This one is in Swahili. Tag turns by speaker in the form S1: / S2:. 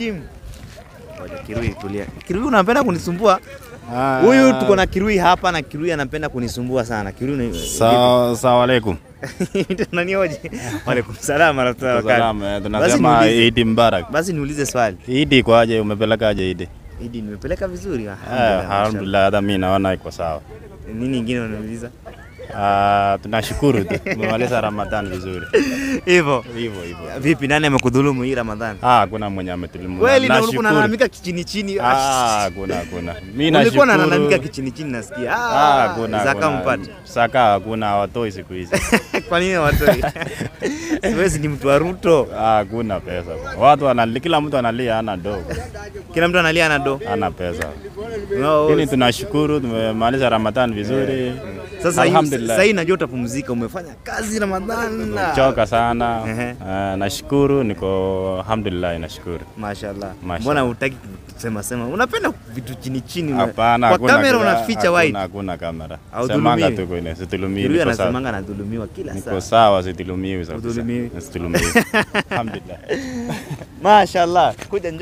S1: Kim. Ngoja Kirui tulia. Kirui unapenda kunisumbua?
S2: Ah,
S1: Huyu tuko na Kirui hapa na Kirui anapenda kunisumbua sana. Kirui ni
S2: Sawa sawa alaikum.
S1: Nani Waalaikum salaam wa rahmatullahi wa barakatuh.
S2: Salama,
S1: Basi
S2: tunasema
S1: niulize.
S2: Idi Mbarak.
S1: Basi niulize swali.
S2: Idi kwaje, umepelekaje Idi?
S1: Idi nimepeleka vizuri.
S2: Ah,
S1: Alhamdulillah.
S2: Alhamdulillah, hata mimi naona iko sawa.
S1: mashallah. Nini nyingine unauliza?
S2: Ah, tunashukuru tu tumemaliza Ramadhani vizuri.
S1: Hivyo.
S2: Hivyo hivyo.
S1: Vipi nani amekudhulumu hii Ramadhani?
S2: Ah, kuna mwenye ametulimu.
S1: Kweli na ulikuwa
S2: Nashukuru.
S1: unalalamika kichini chini.
S2: Ah, kuna kuna. Mimi
S1: Ulikuwa
S2: nashukuru.
S1: unalalamika kichini chini nasikia.
S2: Ah,
S1: Ah,
S2: kuna
S1: zaka
S2: kuna.
S1: mpate.
S2: Saka hakuna hawatoi siku hizi.
S1: Kwa nini watoi? Siwezi ni mtu wa Ruto.
S2: Ah, hakuna pesa. Watu wanalia, kila mtu analia ana do.
S1: Kila mtu analia na do.
S2: Ana pesa.
S1: No,
S2: Lakini tunashukuru tumemaliza Ramadhani vizuri.
S1: Sasa hii-
S2: Alhamdulillah.
S1: sasa hii najua utapumzika, umefanya kazi Ramadhani. na-
S2: Choka sana.
S1: Ehe.
S2: Ah, nashukuru niko alhamdulillah nashukuru.
S1: Mashallah.
S2: Mashallah.
S1: Mbona hutaki kusema sema? Unapenda vitu chini chini. una-
S2: Hapana,
S1: Kwa
S2: hakuna
S1: kamera
S2: kuna-
S1: unaficha
S2: hakuna-
S1: white.
S2: Hakuna kamera.
S1: Haudhulumiwi?
S2: Semanga tu kwenye situlumiwi.
S1: Kirui
S2: Niko sawa.
S1: anasemanga anadhulumiwa kila
S2: Niko
S1: saa.
S2: sawa situlumiwi kabisa.
S1: Hudhulumiwi?
S2: Situlumiwi. Alhamdulillah.
S1: Mashallah. Kuja